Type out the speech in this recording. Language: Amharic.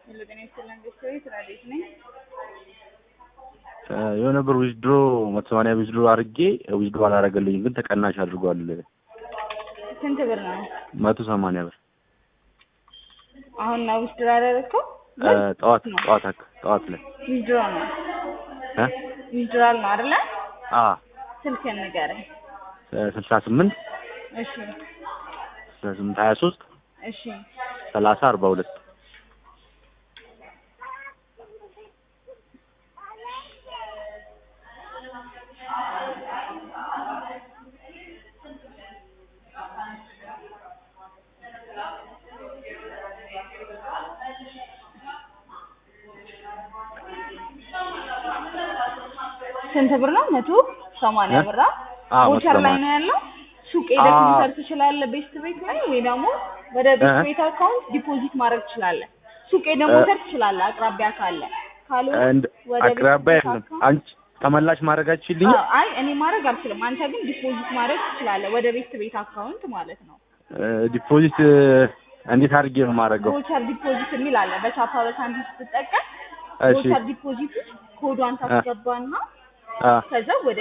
ጤና ይስጥልን ቤተሰቤ ስራ ቤት ነኝ። የሆነ ብር ዊዝድሮ መቶ ሰማንያ ዊዝድሮ አድርጌ ዊዝድሮ አላደረገልኝም፣ ግን ተቀናሽ አድርጓል። ስንት ብር ነው? መቶ ሰማንያ ብር አሁን ነው ዊዝድሮ ያደረግከው? ጠዋት ጠዋት አክ- ጠዋት ላይ ዊዝድሮ ነው እ ዊዝድሮል ነው አይደለ? አ ስልክህን ንገረኝ። ስልሳ ስምንት እሺ ስልሳ ስምንት ሀያ ሶስት እሺ ሰላሳ አርባ ሁለት ስንት ብር ነው? መቶ ሰማንያ እ? ብር አ? አዎ፣ መቶ ቮቸር ላይ ሰማንያ ነው ያለው። ሱቅ ሄደህ አዎ። መውሰድ ትችላለህ ቤስት ቤት ላይ ወይ ደግሞ ወደ ቤስት እ? ቤት አካውንት ዲፖዚት ማድረግ ትችላለህ። ሱቅ ሄደህ እ? መውሰድ ትችላለህ አቅራቢያ ካለ። ካልሆነ እንድ ወደ ቤስት አቅራቢያ ቤት የለም። አካውንት አንቺ ተመላሽ ማድረግ አትችልኝ? አዎ፣ አይ እኔ ማድረግ አልችልም። አንተ ግን ዲፖዚት ማድረግ ትችላለህ ወደ ቤስት ቤት አካውንት ማለት ነው። ዲፖዚት እንዴት አድርጌ ነው የማደርገው? ቮቸር ዲፖዚት የሚል አለ። በቻፓ በሳንቲም ስትጠቀም እሺ ቮቸር ዲፖዚት ውስጥ ኮዷን ታስገባና አ ከዛ ወደ